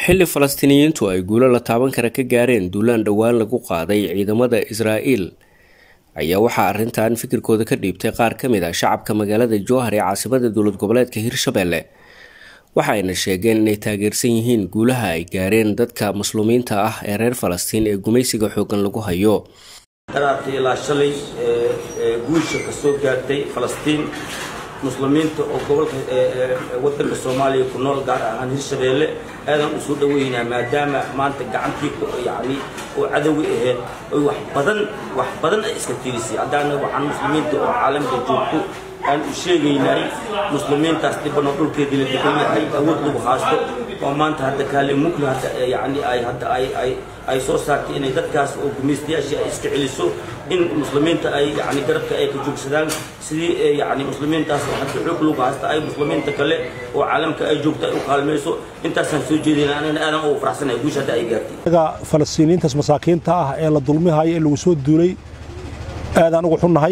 xilli falastiiniyiintu ay guulo la taaban kara ka gaareen duulaan dhowaan lagu qaaday ciidamada israa'iil ayaa waxaa arrintan fikirkooda ka dhiibtay qaar ka mid ah shacabka magaalada jowhar ee caasimada dowlad goboleedka hirshabelle waxa ayna sheegeen inay taageersan yihiin guulaha ay gaareen dadka muslumiinta ah ee reer falastiin ee gumaysiga xooggan lagu hayo daraartii ilaa shalay guusha ka soo gaartay falastiin muslimiinta oo gobolka wadanka soomaaliya ku nool gaar ahaan hirshabeelle aadaan usoo dhaweynaa maadaama maanta gacantii yani oo cadowi ahayd oy wax badan wax badan ay iska tirisay haddaana waxaan muslimiinta oo caalamka joogto aan u sheegaynay muslimiintaas dhibanoo dhulkeedii la degan yahay awood lagu haasto oo maanta hadda kaale mugli hadda yani ay hadda ay ay ay soo saartay inay dadkaas oo gumaystayaashii ay iska celiso in muslimiinta ay yani garabka ay ka joogsadaan sidii yani muslimiintaas oo hadda xoog lagu haasta ay muslimiinta kale oo caalamka ay joogto ay u kaalmayso intaasaan soo jeedayna anana aadan ugu faraxsanahay guusha hadda ay gaartay anaga falastiiniyiintaas masaakiinta ah ee la dulmihayo ee lagu soo duulay aadaan ugu xunnahay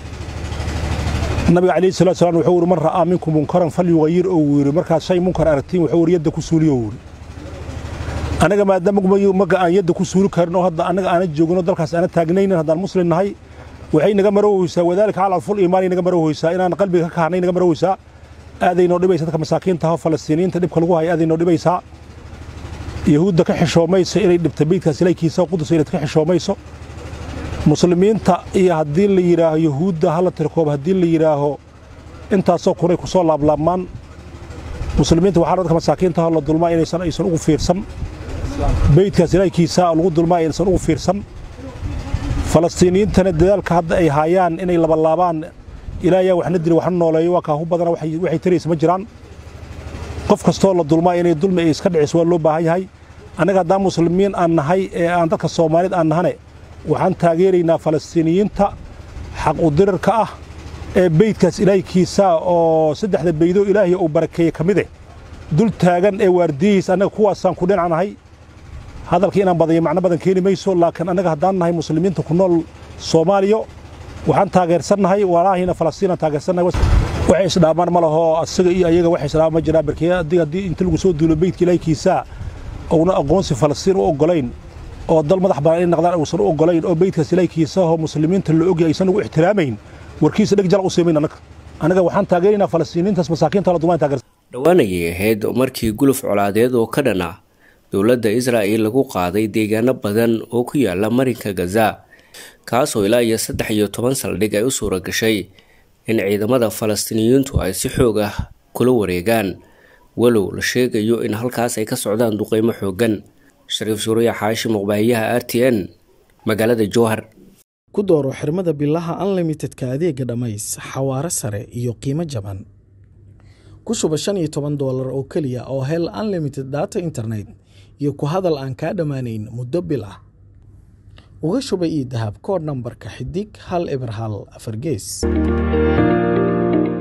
nabiga calayhi salatu salam wuxuu yidhi man ra'aa minkum munkaran falyugayir oo yidhi markaad shay munkar aragtiin wuxuu yidhi yadda ku suuliyo yidhi anaga maadaama maga aan yadda ku suuli karin oo hadda annaga aana joogin oo dalkaas aana taagnaynin haddaan muslim nahay waxay naga maroweysaa wadaalika cala alful iimaani naga maroweysaa inaan qalbiga ka kahnay naga maroweysaa aaday noo dhibaysa dadka masaakiinta ah falastiiniyiinta dhibka lagu haya aaday noo dhibaysaa yahuudda ka xishoomayso inay dhibta beydkaas ilaykiisa qudus inay ka xishoomayso muslimiinta iyo haddii la yidhaaho yahuudda hala tirkoob haddii la yidhaaho intaasoo kunay ku soo laablaabmaan muslimiinta waxaa dadka masaakiinta ah la dulmaa inaysan aysan ugu fiirsan beydkaas ilaykiisa lagu dulmaa aysan ugu fiirsan falastiiniyiintana dadaalka hadda ay haayaan inay labalaabaan ilaayaa waxna dili waxna nooleeyo waa kaahu badana waxay taraysa ma jiraan qof kastoo la dulmaa inay dulmi ay iska dhiciso waa loo baahan yahay annaga haddaan muslimiin aan nahay ee aan dadka soomaaliyed aan nahane waxaan taageeraynaa falastiiniyiinta xaq udirarka ah ee beydkaas ilaahkiisa oo saddexda beydoo ilaahay uu barakeeye ka mid eh dul taagan ee waardiyihiis annaga kuwaasaan ku dhinacnahay hadalkii inaan badayo macno badan keeni mayso laakiin annaga haddaan nahay muslimiinta ku nool soomaaliya waxaan taageersannahay walaahina falastiinaan taageersannahay waxay isdhaamaan ma laho asaga iyo ayaga waxay isdhaamaan ma jiraan barkee haddii haddii inta lagu soo duulo beydka ilaahkiisa uuna aqoonsi falastiin u oggolayn oo dal madax bannaan inay naqdaan uusan u oggolayn oo beydkaas ilaahkiisa oo muslimiinta la ogyahay aysan ugu ixtiraamayn warkiisa dheg jala u siimayn annaga annaga waxaan taageeraynaa falastiiniintaas masaakiinta la dumaan taageersan dhowaan ayay ahayd markii guluf colaadeed oo ka dhan ah dowladda israa'il lagu qaaday deegaano badan oo ku yaala marinka gaza kaasoo ilaa iyo saddex iyo toban saldhig ay u suura gashay in ciidamada falastiiniyiintu ay si xoog ah kula wareegaan walow la sheegayo in halkaas ay ka socdaan duqeymo xooggan shariif suuriya xaashi muqbaahiyaha r t n magaalada jowhar ku dooro xirmada bilaha unlimitedka adeega dhammays xawaaro sare iyo qiimo jaban ku shuba shan iyo toban doolar oo keliya oo hel unlimited data internet iyo ku hadal aan kaa dhammaanayn muddo bil ah uga shuba io dahab koodh nambarka xidig hal eber hal afar gees